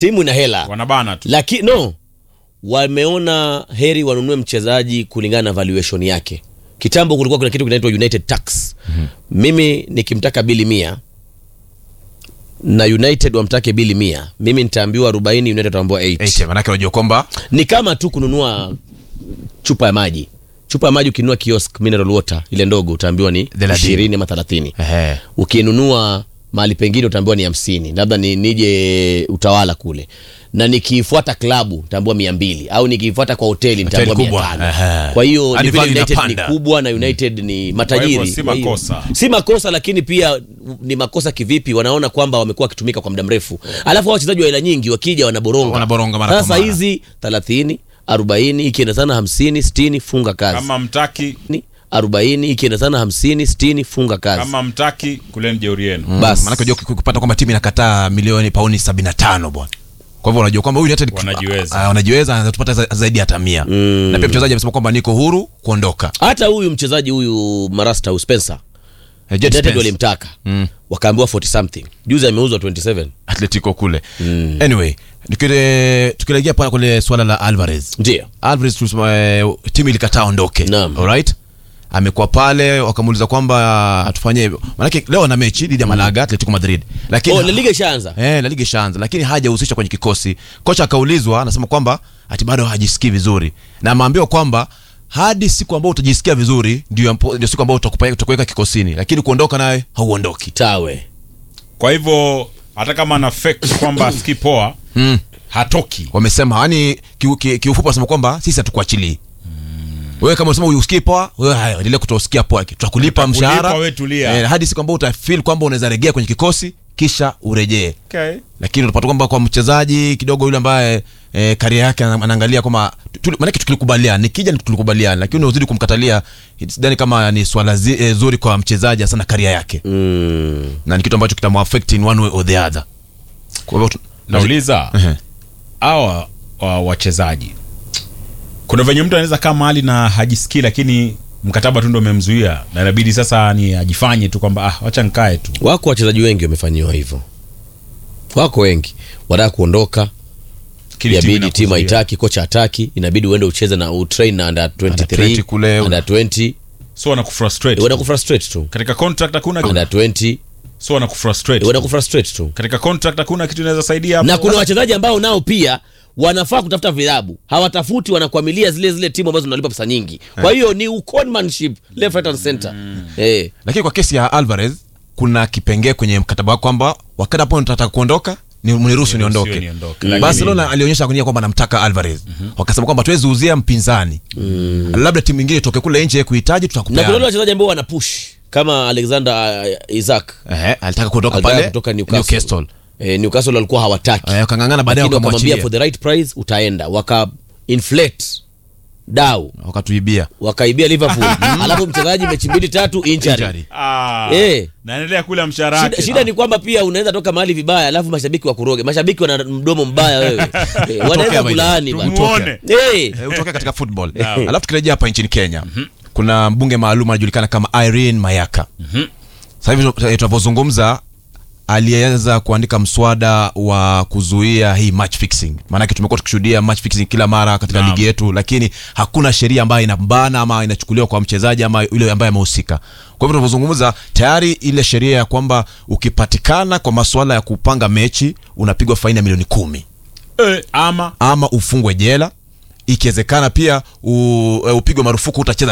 timu ina hela wanabana tu lakini no wameona heri wanunue mchezaji kulingana na valuation yake kitambo kulikuwa kuna kitu kinaitwa united tax mm-hmm. mimi nikimtaka bili mia na united wamtake bili mia mimi nitaambiwa arobaini united wataambiwa 8 8 manake unajua kwamba ni kama tu kununua chupa ya maji chupa ya maji ukinunua kiosk mineral water ile ndogo utaambiwa ni Thelathini. ishirini ama thelathini ehe ukinunua mahali pengine utaambiwa ni hamsini labda ni, nije utawala kule na nikiifuata klabu nitaambiwa mia mbili au nikiifuata kwa hoteli nitaambiwa mia kubwa, tano ehe. kwa hiyo Hadi ni vile value united ni inapanda. kubwa na united ni matajiri Kwa hivyo si Kwa hiyo- makosa. si makosa lakini pia ni makosa kivipi wanaona kwamba wamekuwa wakitumika kwa muda mrefu alafu hao wachezaji wa hela nyingi wakija wanaboronga Wanaboronga mara kwa sasa mara. hizi thelathini arobaini ikienda sana hamsini sitini funga kazi kama mtaki Ni arobaini ikienda sana hamsini sitini funga kazi kama mtaki kuleni jeuri yenu Bas. manake unajua ku- kupata kwamba timu inakataa milioni pauni 75 bwana kwa hivyo unajua kwamba huyu United Wanajiweza. Ah, wanajiweza anaweza tupata za- zaidi ya hata mia na pia mchezaji amesema kwamba niko huru kuondoka hata huyu mchezaji huyu marasta huyu spencer Eh, Jet United Spence, walimtaka wakaambiwa 40 something juzi ameuzwa 27 Atletico kule anyway nikile- tukilegea pale kule swala la Alvarez ndio Alvarez tulisema, eh, timu ilikataa ondoke Naam. alright amekuwa pale wakamuuliza kwamba atufanye hivyo manake leo ana mechi dhidi ya Malaga Atletico Madrid lakini oh, La Liga ishaanza Eh, La Liga ishaanza lakini hajahusishwa kwenye kikosi. Kocha akaulizwa, anasema kwamba ati bado hajisikii vizuri, na ameambiwa kwamba hadi siku ambayo utajisikia vizuri ndio ampo- ndio siku ambayo utakupa- utakuweka kikosini, lakini kuondoka naye hauondoki. tawe kwa hivyo hata kama ana fake kwamba asikii poa Mm. hatoki Wamesema yani, kiufupi ki, kiufupi wanasema kwamba sisi hatukuachilii wewe kama unasema usikii poa, wewe haya endelea kutosikia poa, tutakulipa Tutakulipa, mshahara wewe tulia. eh, hadi siku ambayo utafeel kwamba unaweza regea kwenye kikosi kisha urejee. okay. lakini unapata kwamba kwa mchezaji kidogo yule ambaye e, karia yake ana- anaangalia kwamba tu- maanake tukilikubaliana nikija tulikubaliana lakini unazidi kumkatalia sidhani kama ni swala zi, e, zuri kwa mchezaji sana karia yake mm. na ni kitu ambacho kitamuaffect in one way or the other kwa hivyo tu- nauliza Ehe. hawa wa- wachezaji kuna venye mtu anaweza kaa mahali na hajisikii lakini mkataba tu ndo umemzuia na inabidi sasa ni ajifanye tu kwamba ah, wacha nkae tu wako wachezaji wengi wamefanyiwa hivyo wako wengi wanataka kuondoka Kile yabidi inakuzuia. timu haitaki kocha hataki inabidi uende ucheze na utrain na under 23 20 kule, under 20 so wanakufrustrate uenda kufrustrate tu katika contract hakuna under 20 so wanakufrustrate uenda kufrustrate tu katika contract hakuna kitu inaweza saidia hapo na kuna wachezaji ambao nao pia wanafaa kutafuta vilabu hawatafuti wanakwamilia zile zile timu ambazo zinalipa pesa nyingi kwa hiyo ni uconmanship left right and center eh lakini kwa kesi ya Alvarez kuna kipengee kwenye mkataba wako kwamba wakati hapo nataka kuondoka ni mniruhusu niondoke niondoke. Lakini- barcelona alionyesha nia kwamba anamtaka alvarez wakasema kwamba tuwezi uzia mpinzani labda timu ingine itoke kule nje kuhitaji na kuna wale tutakupeana wachezaji ambao wana push kama alexander uh, isaac Ehe, alitaka kuondoka alitaka pale kutoka newcastle, Newcastle. Eh, newcastle walikuwa hawataki Eh, wakang'ang'ana baadaye lakini wakamwambia wakamwachia for the right price utaenda waka inflate dau wakatuibia wakaibia liverpool alafu mchezaji mechi mbili tatu injury Injury. ah, Eh. naendelea kula mshahara shida, wake shida ni kwamba pia unaweza toka mahali vibaya alafu mashabiki wakuroge mashabiki wana mdomo mbaya wewe Eh, wanaweza by the way. kulaani bwana. Tumuone. Eh, Eh, utoke katika football alafu tukirejea hapa nchini kenya kuna mbunge maalum anajulikana kama irene mayaka sasa hivi tu- tunavyozungumza aliweza kuandika mswada wa kuzuia hii match fixing maanake tumekuwa tukishuhudia match fixing kila mara katika Naam. ligi yetu lakini hakuna sheria ambayo inambana ama inachukuliwa kwa mchezaji ama yule ambaye amehusika kwa hivyo tunavyozungumza tayari ile sheria ya kwamba ukipatikana kwa masuala ya kupanga mechi unapigwa faini ya milioni kumi eh, ama ama ufungwe jela ikiwezekana pia u- upigwe marufuku utacheza